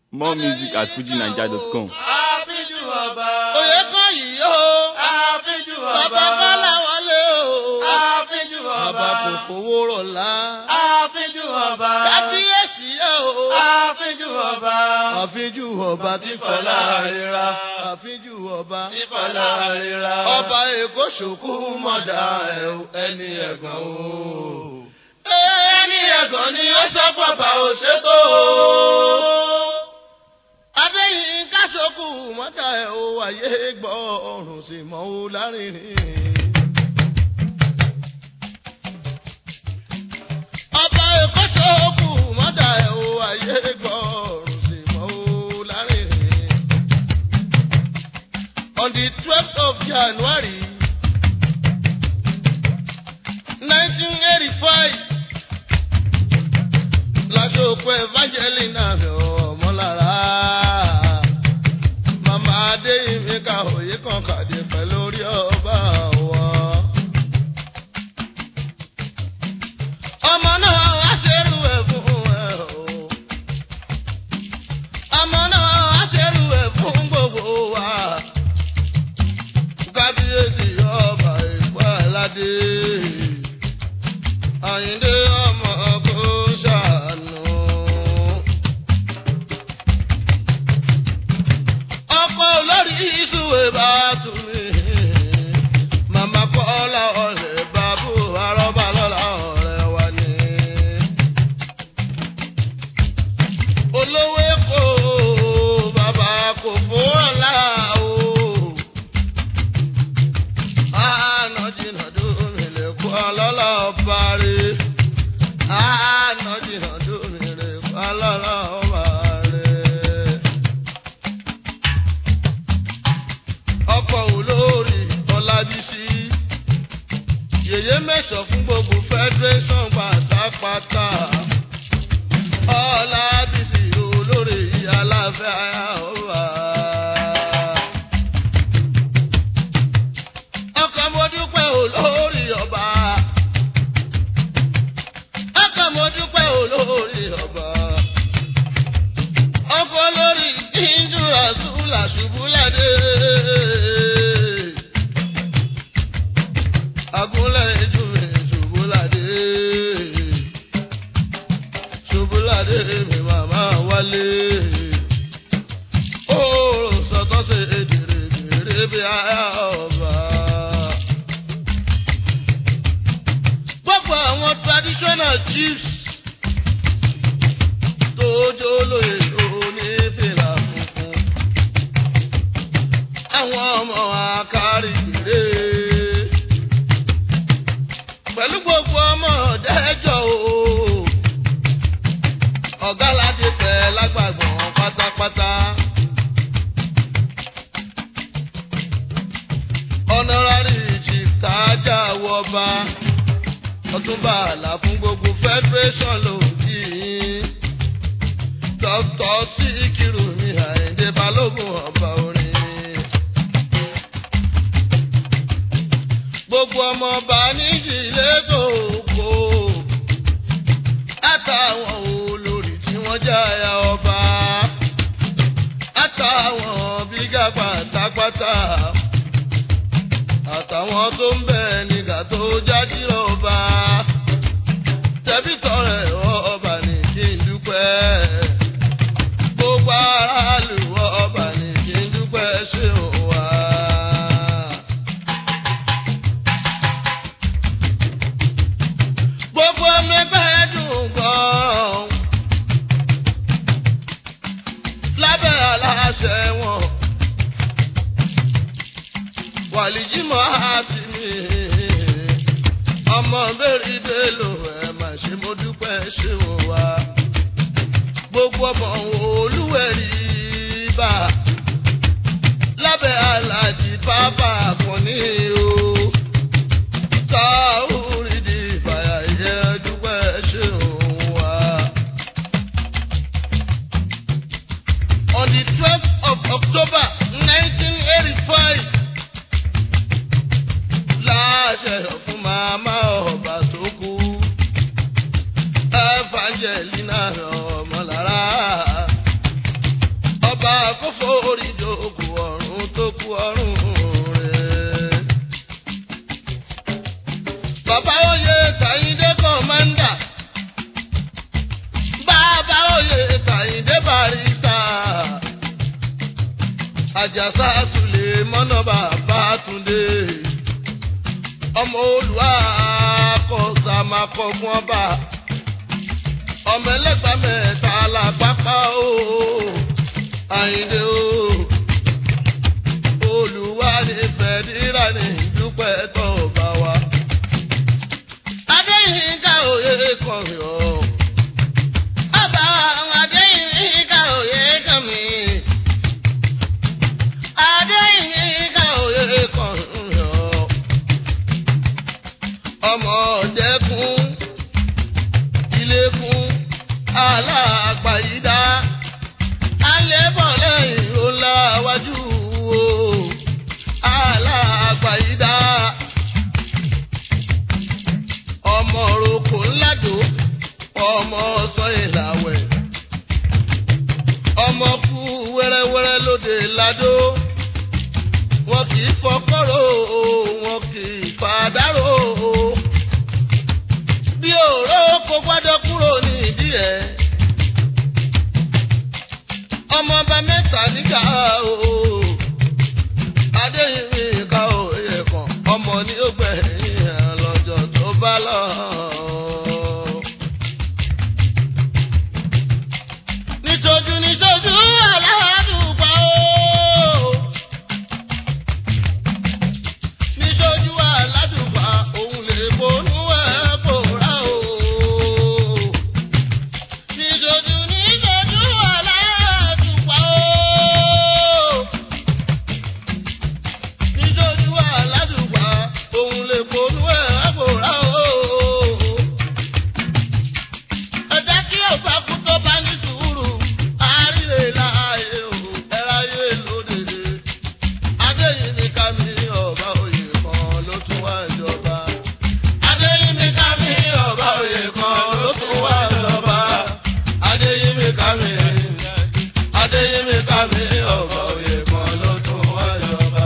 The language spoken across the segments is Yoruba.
More music at fujinaija.com. àfijù ọba. Oyè kọ́ yìí o. àfijù ọba. Bàbá Kọ́lá wọlé o. àfijù ọba. Bàbá kò fowó rọ̀lá. àfijù ọba. Kábíyèsí o. àfijù ọba. Àfíjú ọba tí Fọlá rira. Àfíjú ọba. Ìfọlá rira. Ọba Èkó ṣòkú mọ̀dà ẹ̀ o, ẹni ẹ̀gàn o. ẹni ẹ̀gàn ni ó sọ pọ̀pà òṣètò. Adéyínká ṣòkú mọ̀dà ẹ̀ o, ayé gbọ́ ọ̀run sì mọ́ o lárinrin. Ọba Èkó ṣòkú mọ̀dà ẹ̀ o, ayé gbọ́ ọ̀run sì mọ́ o lárinrin. On the twelfth of January. 1985 lásòkò evangelina mi ọmọlára màmá adéyìnmí ka òye kan kàdé pẹ̀lú orí ọba wọn. ọmọ náà wá ṣerú ẹ̀ fún ẹ o ọmọ náà wá ṣerú ẹ̀ fún gbogbo wa kábíyèsí ọba ìpá aládé àyíndé ọmọ kò ṣàánú. ọkọ olórí ìṣúwé bá tún mi màmá kọ́lá ọ̀rẹ́ bàbú arọ́bà lọ́la ọ̀rẹ́ wa ni. olówó èkó bàbá kò fún ọ̀la o. Àná jìnnà dómi lè kó ọlọ́lá ọba rẹ̀. Àná jìnnà dómi lè kó ọlọ́lá ọba rẹ̀. Ọkọ̀ olórí Ọlábísí. Yèyé mẹ́sàn fún gbogbo federation pátápátá. Ọlábísí olórí aláfẹ́ àyà ọba. ọkọ̀ mo dúpẹ́ olórí ọba. ọkọ̀ mo dúpẹ́ olórí ọba. ọkọ̀ olórí ìjúra ṣúlà ṣubúládé. agúnlẹ̀ ìjúwe ṣubúládé. ṣubúládé mi màmá wálé. ó sọtọ́ sí èdèrè bèrè bí àyà ọba. gbogbo àwọn traditional chiefs tó jó lóye onífìlà funfun àwọn ọmọ akárìgbèrè pẹ̀lú gbogbo ọmọ ọ̀dẹ́jọ́ o ọ̀gá láti fẹ́ lágbàgbọ́n pátápátá. honorary chief tájà wọba ọtúnba àlà fún gbogbo federation ló ń kí yín dr síkírù ní àyíndé balógun ọba orin gbogbo ọmọọba nídìílé tó kó àtàwọn olórí tí wọ́n jáya ọba àtàwọn bígà pátápátá àtàwọn tó ń bẹ nígbà tó jáde ọba tẹbí tọrẹ ọba ní kí n dúpẹ́ gbogbo aráàlú ọba ní kí n dúpẹ́ ṣé ò wá. gbogbo ọmọ ẹgbẹ́ dùn gan-an lábẹ́ aláṣẹ wọn wàlìjímọ̀ àti mi ọmọ bẹ́ẹ̀rì bẹ́ẹ̀lò ẹ̀ mà ṣe mo dúpẹ́ ṣe wò wá gbogbo ọmọ olúwẹ̀rí bá lábẹ́ aláàjì bàbá àkànní o táwùrì di ìfàyà yẹ dúpẹ́ ṣe wò wá. On the twelfth of October nineteen eighty-five láṣẹ fún màmá ọba tó kú Evangelina ọmọlára àjàsá sùlè mọ́nà bàbá túndé ọmọ olùwà kọsà máa kọ fún ọba ọmọ ẹlẹgbàá mẹ́ta làpápá o àyìndé o olùwà ní fẹdíra ní dúpẹ́ tó bá wa. adéyínká òye kan yọ. ọba àwọn adéyínká òye kan mi. adéyínká òye kan yọ. ọmọ ọ̀dẹ́kùn ilé-kùn aláàgbàyídá alẹ́bọ̀ lẹ́yìn ó láwájú o aláàgbàyídá ọmọ roko ńládò ọmọ sọ ìlàwẹ̀ ọmọ kú wẹ́rẹ́wẹ́rẹ́ lóde ládò wọn kì í fọkọ́rọ̀ o wọn kì í fàdárò o bí òró kó gbádọ́ kúrò ní ìdí ẹ̀ ọmọọba mẹ́ta nígbà o adéyìnbí ká òye kan ọmọ ní ó gbẹ̀yìn ẹ̀ lọ́jọ́ tó bá lọ. níṣojú níṣojú aládùúgbò o níṣojú aládùúgbò òun lè bonú ẹ̀ bòrá o. Níṣojú níṣojú aládùúgbò o. Níṣojú aládùúgbò òun lè bonú ẹ̀ bòrá o. Ẹ̀dá kí ọba kú tó bá ní sùúrù, àárẹ̀ láàyè o, ẹ̀ráyè lóde. Adéyìn ní ká mi ọba òye kan ló tún wá ìjọba. Adéyìn ní ká mi ọba òye kan ló tún wá ìjọba. Adéyìn ní ká mi Adéyìn ní ká mi ọba òye kan ló tún wá ìjọba.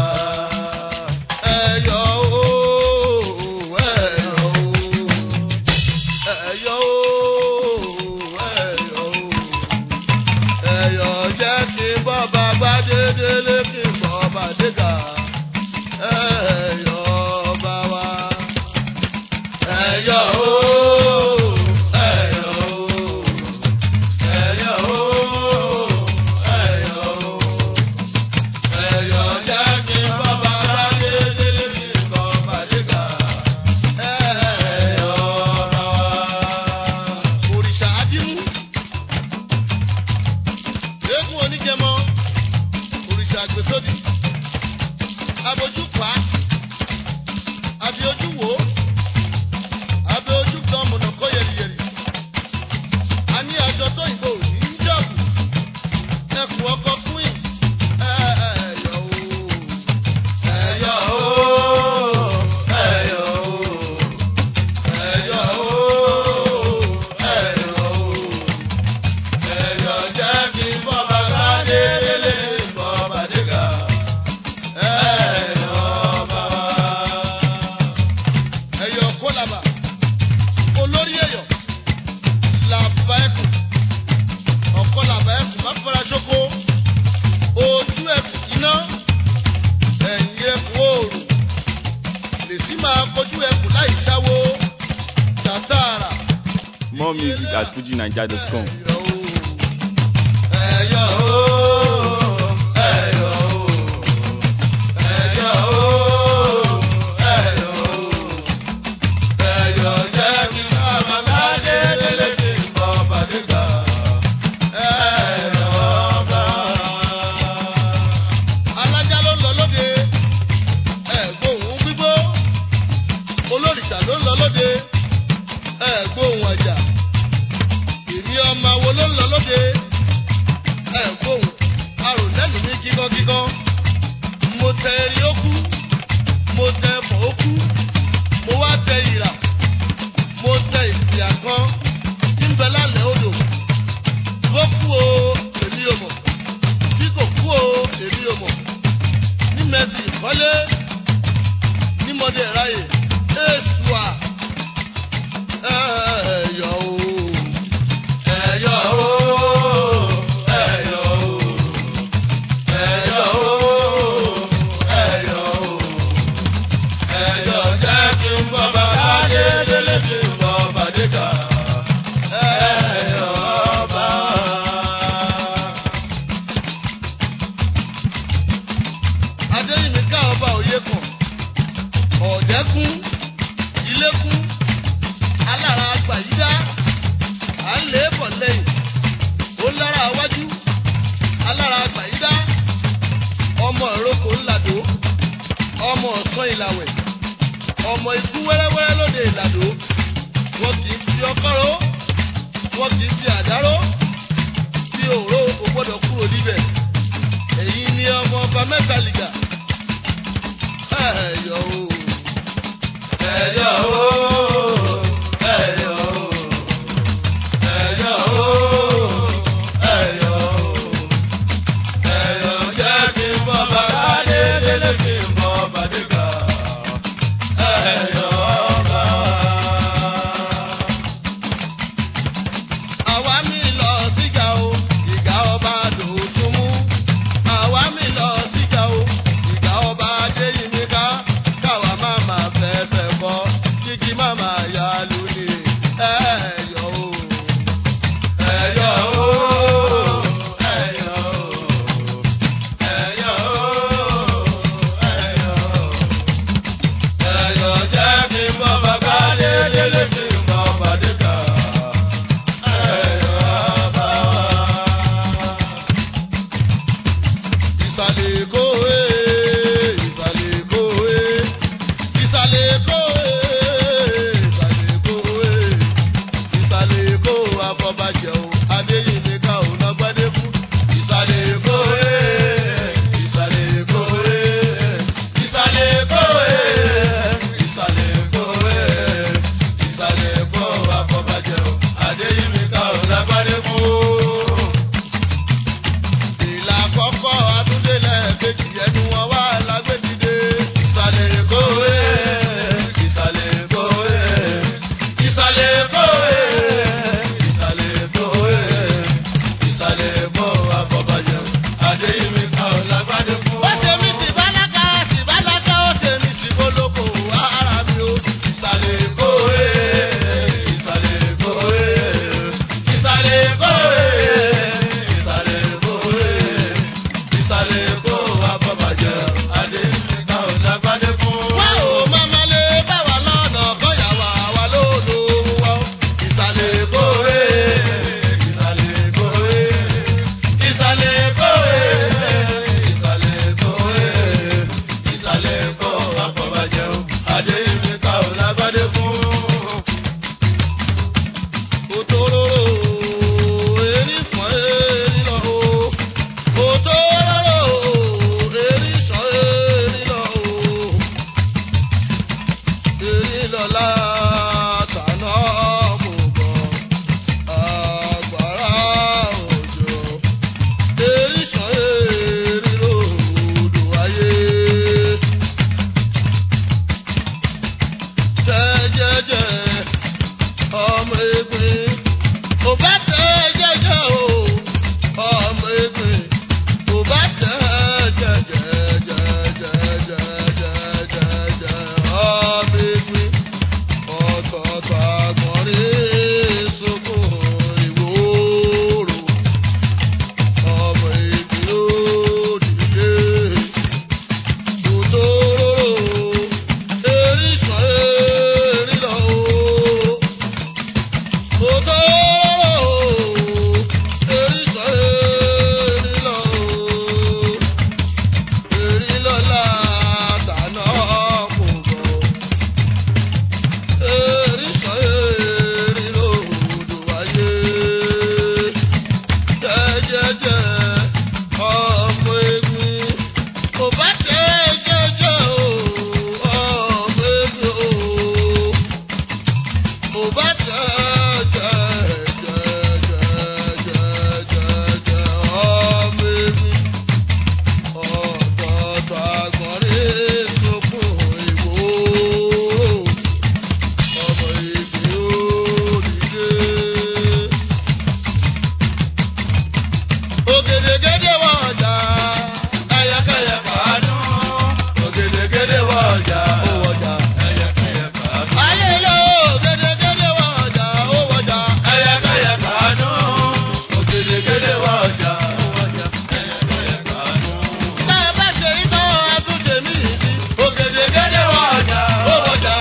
Ẹyọ ooo, ẹyọ ooo, ẹyọ ooo, ẹyọ ooo ẹ̀yọ̀ jẹ́ kí bọ́ba gbádédélé kí bọ́ba dégà ẹ̀yọ̀ bá wa. ẹ̀yọ̀ ooo ẹ̀yọ̀ ooo ẹ̀yọ̀ ooo ẹ̀yọ̀ ooo ẹ̀yọ̀ jẹ́ kí bọ́ba gbádédélé kí bọ́ba dégà ẹ̀yọ̀ bá wa. òrìṣà adínú eégún oníjẹmọ òrìṣà àgbèsódì abojúpa abiojúwo abiojúgbọn mọ̀nàkọ́ yẹ̀rìyẹ̀rì a ní aṣọ tó ìbò ní jọ̀bù ẹkùn ọkọ queen ẹ̀yọ̀ o ẹ̀yọ̀ o ẹ̀yọ̀ o ẹ̀yọ̀ o ẹ̀yọ̀ o. Ẹ̀yọ̀ jẹ́ kí bọ́ba káde délé bọ́ba dégà. Ẹ̀yọ̀ bá wa. Ẹ̀yọ̀ kólàbà, olórí ẹ̀yọ̀, làbá ẹ̀kùn, ọ̀kọ́ làbá ẹ̀kùn, má fara ṣoko, ojú ẹ̀kùn iná, ẹ̀yìn ẹ̀kùn oòrùn, lèsì máa kojú ẹ̀kùn láì ṣáwó, tàtàrà. More music at fujinaija.com. Ẹ̀yọ̀ ooo, ẹ̀yọ̀ ooo, ẹ̀yọ̀ ooo, ẹ̀yọ̀ ooo, ẹ̀yọ̀ jẹ́ kí bàbá káde délé kí bọ́ba dégà. Ẹ̀yọ̀ bá. Alájà ló ń lọ lóde, ẹ̀gbóhùn gbígbó, olórìṣà ló ń lọ lóde, ẹ̀gbóhùn ọjà èmi ọmọ wo kún ilé kún alára àgbà yí dá à ń lé bọ̀ lẹ́yìn ó lára wájú alára àgbà yí dá ọmọ ìrókò ńlàdó ọmọ ọ̀sán ìlàwẹ̀ ọmọ ikú wẹ́rẹ́wẹ́rẹ́ lóde ìlàdó wọn kì í fi ọkọ́rọ́ wọn kì í fi àdáró tí òró kò gbọ́dọ̀ kúrò níbẹ̀ èyí ni ọmọ ọba mẹ́ta lìgà ẹ̀yọ̀ o. ẹ̀yọ̀ o ẹ̀yọ̀ o ẹ̀yọ̀ o ẹ̀yọ̀ o ẹ̀yọ̀ jẹ́ kí n bọ́ bàbá dé délé kí n bọ́ bàdé kà ẹ̀yọ̀ ọba. àwa mi lọ síga o ìgà ọba dòtún mú àwa mi lọ síga o ìgà ọba adéyìnmíká káwa má má fẹsẹ̀ bọ́ kíkí má má yá lónìí ẹ̀yọ̀ o. ẹ̀yọ̀ o ẹ̀yọ̀ o ẹ̀yọ̀ o ẹ̀yọ̀ o ẹ̀yọ̀ jẹ́ kí n bọ́ bàbá dé délé kí n bọ́ bàdé kà ẹ̀yọ̀ ọba. ìsàlẹ̀ èkó ee ìsàlẹ̀ èkó ee ìsàlẹ̀ èkó ee ìsàlẹ̀ èkó ee ìsàlẹ̀ èkó afọbajẹ o adéyìnbíkà ò lọ́gbọ́dé fún ìsàlẹ̀ èkó ee ìsàlẹ̀ èkó ee ìsàlẹ̀ èkó ẹ̀ ìsàlẹ̀ èkó ẹ̀ ìsàlẹ̀ èkó àfọ̀bàjẹ́ o adéyìnbíkà ò lágbádé fún. ìlà àkọ́kọ́ àtúndélẹ̀ kejì ẹnu wọn wá lágbèdìde ìsàlẹ̀ èkó ee ìsàlẹ̀ èkó ẹ̀ ìsàlẹ̀ èkó ẹ̀ ìsàlẹ̀ èkó ẹ̀ ìsàlẹ̀ èkó àfọ̀bàjẹ́ o adéyìnbíkà ò lágbádé fún. ó ṣe mí sí bálákà sí bálákà ó ṣe mí sí bólókò ara mi ó ìsàlẹ̀ èkó ẹ̀ ìsàlẹ̀ èkó ẹ̀ ìsàlẹ̀ èkó ẹ̀ ìsàlẹ̀ èkó ẹ̀ ìsàlẹ̀ èkó àfọ̀bàjẹ́ adéyìnbíkà ò lágbádé fún. wá ò máma lé báwa lọ́nà kọ́yà wà wá lóòlù wa ó ìsàlẹ̀ èkó ìsàlẹ̀ èkó ìsàlẹ̀ èkó ìsàlẹ̀ èkó ìsàlẹ̀ èkó àfọ̀bàjẹ́ adéyìnbíkà ò lágbádé fún. òtòrò èrí fún èrí lọ o òtòrò èrí sọ èrí lọ o èrí lọ́la tànà kò bọ̀ àgbàrá òjò èrí sọ èrí lòdò ayé. jẹ́jẹ́jẹ́ ọmọ egbin kò bá tẹ jẹ́jẹ́ o ọmọ egbin kò bá tẹ jẹ́jẹ́jẹ́jẹ́jẹ́jẹ́jẹ́jẹ́ ọmọ egbin ọ̀tọ̀ọ̀tọ̀ àgbọ̀nrín sunkún ìwòrò ọmọ egbin ó dìde òtòrò eríṣàn erí lọ o. Òtòrò eríṣàn erí lọ o. Erí lọ́la tàná kò bọ̀. Eríṣàn erí lòdò wáyé. Jẹ́jẹ́jẹ́ ọmọ egbin kò bá tẹ jẹ́jẹ́ o ọmọ ebi o kò bá tẹ jẹ́jẹ́jẹ́jẹ́jẹ́jẹ́ ọmọ ebi ọ̀tọ̀ọ̀tọ̀ àgbọ̀nrín sunkún ìwò ọmọ ebi ó dìde. Ògèdègèdè wọ ọjà. Ẹyẹkẹyẹ fàánú, ògèdègèdè wọ ọjà. Ó wọjà. Ẹyẹkẹyẹ fàánú. Ayé lọ ògèdègèdè wọ ọjà. Ó wọjà. Ẹyẹkẹyẹ fàánú, ògèdègèdè wọ ọjà. Ẹyẹkẹyẹ fàánú. Tá a bá ṣe iná àtúnṣe mí sí. Ògèdègèdè wọ ọjà. Ó wọjà.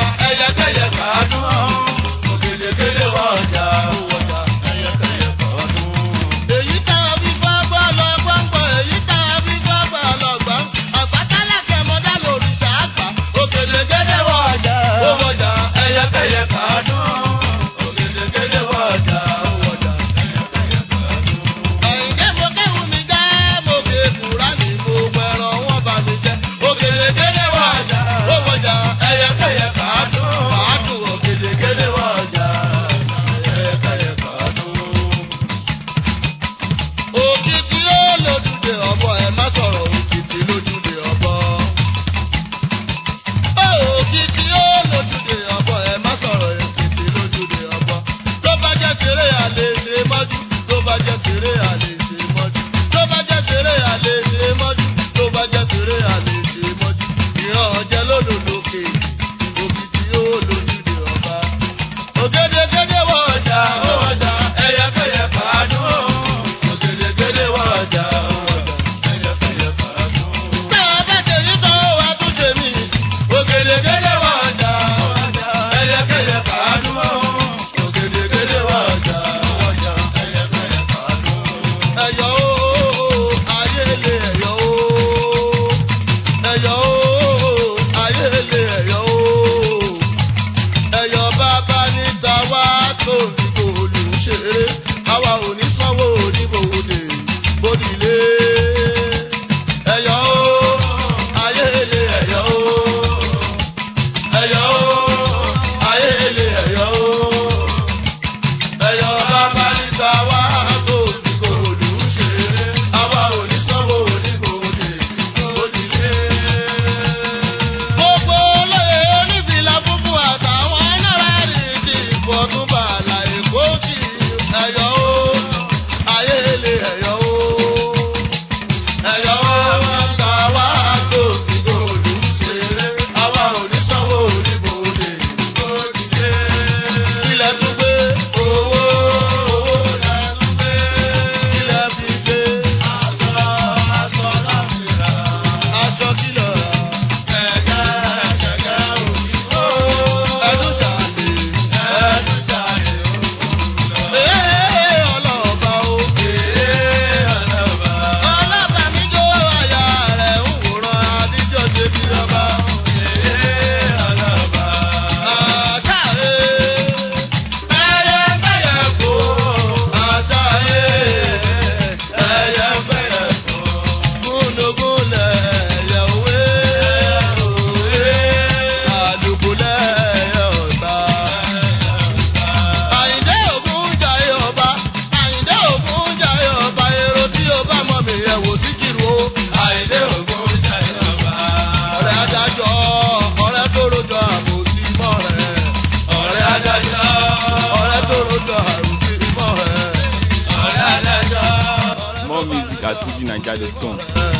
ẹ̀ wò sí kìrò. Àìdé ògùn jẹ́ ìjọba. ọ̀rẹ́ adájọ́ ọ̀rẹ́ tó rojọ́ àbòsí mọ́ rẹ̀. Ọ̀rẹ́ adájọ́. ọ̀rẹ́ tó rojọ́ àròsí mọ́ rẹ̀. Ọ̀rẹ́ adájọ́. More music at FujiNiger.com. Ọ̀rẹ́